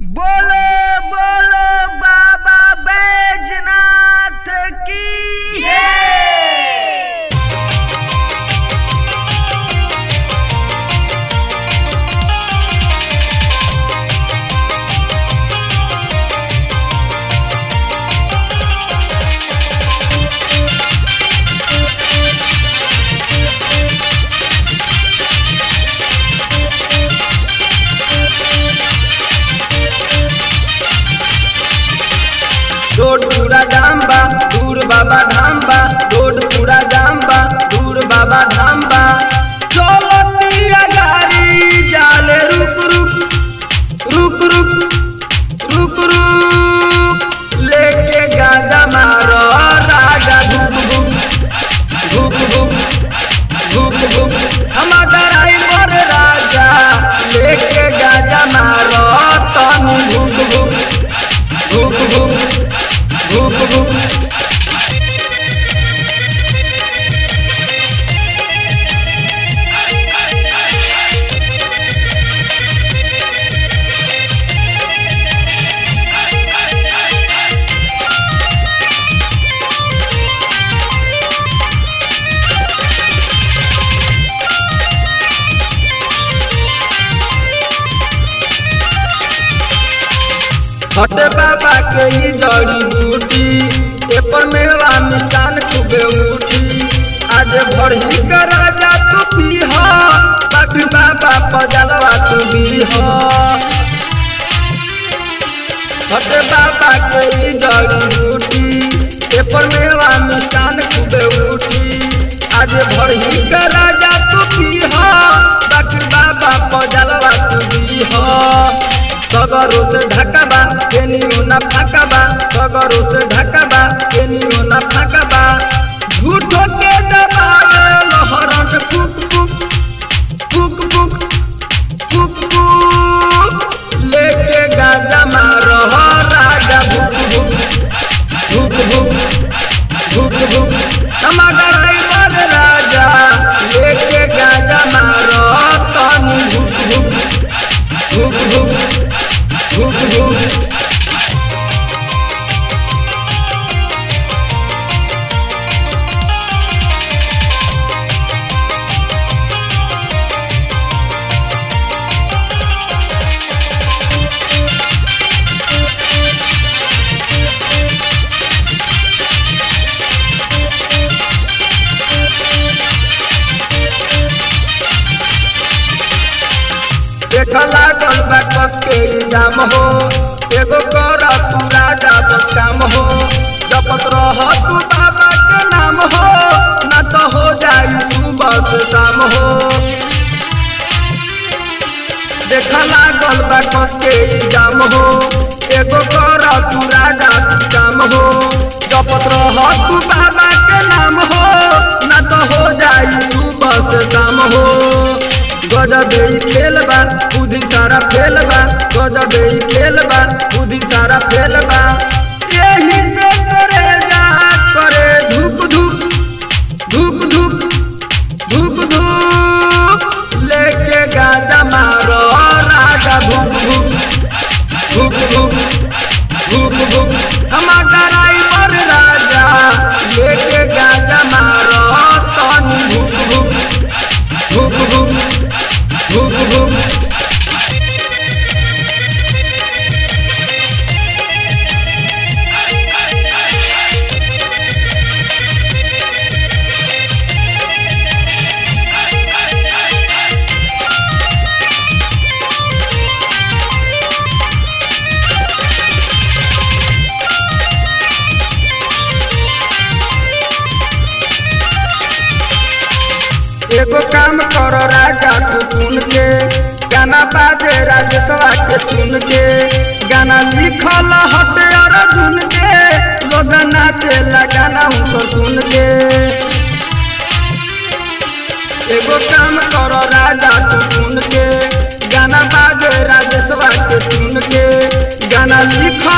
बोलो बोलो बाबा बैजनाथ की जय रोड पूरा जाम बा दूर बाबा धाम बा रोड पूरा जाम बा दूर बाबा धाम बा चलतिया गाड़ी जाले रुक रुक रुक रुक रुक रुक लेके गाजा मारो राजा धुक धुक धुक धुक धुक धुक हमार ड्राइवर राजा लेके गाजा मारो तनी धुक धुक धुक धुक धुक धुक हटे बाबा के ई जड़ी बूटी एपर मेवा मिष्टान खूबे उठी आज भरही का राजा तू पीह बाकी बाबा पजलवा तू दीह हटे बाबा के ई जड़ी बूटी एपर मेवा मिष्टान खूबे उठी आज भरही का राजा तू पीह बाकी बाबा पजलवा तू दीह सगरो से ढकबा केनियो ना फाकबा सगरो से ढकबा केनियो ना फाकबा झूठो के दबावे लहरन पुक पुक पुक पुक पुक पुक लेके गाजा मारो राजा भुक भुक भुक भुक भुक भुक टमाटर ड्राइवर राजा लेके गाजा मारो तनी भुक भुक भुक भुक भुक भुक देख लागल बा कस के इल्जाम हो एगो कर तू राजा बस काम हो जपत रह तू बाबा के नाम हो न तो हो जाई सुबह से शाम हो देख लागल बा कस के इल्जाम हो एगो कर तू राजा तू काम हो जपत रह तू बाबा के नाम हो न तो हो जाई सुबह से शाम हो गजबे ही खेल बा बुद्धि सारा फेल बा गजबे ही खेल बा बुद्धि सारा फेल बा यही से करे जा करे धूप धूप धूप धूप धूप धूप लेके गाजा मारो राजा भूप भूप भूप भूप भूप भूप हमार ड्राइवर राजा लेके गाजा मारो तनी भूप भूप भूप भूप भूप भूप एगो काम करो राजा तू चुन के गाना बाजे राजेशवा के चुन के गाना लिखल हटे अर्जुन के लोग नाचे गाना उनको सुन के एगो काम करो राजा तू चुन के गाना बाजे राजेशवा के चुन के गाना लिख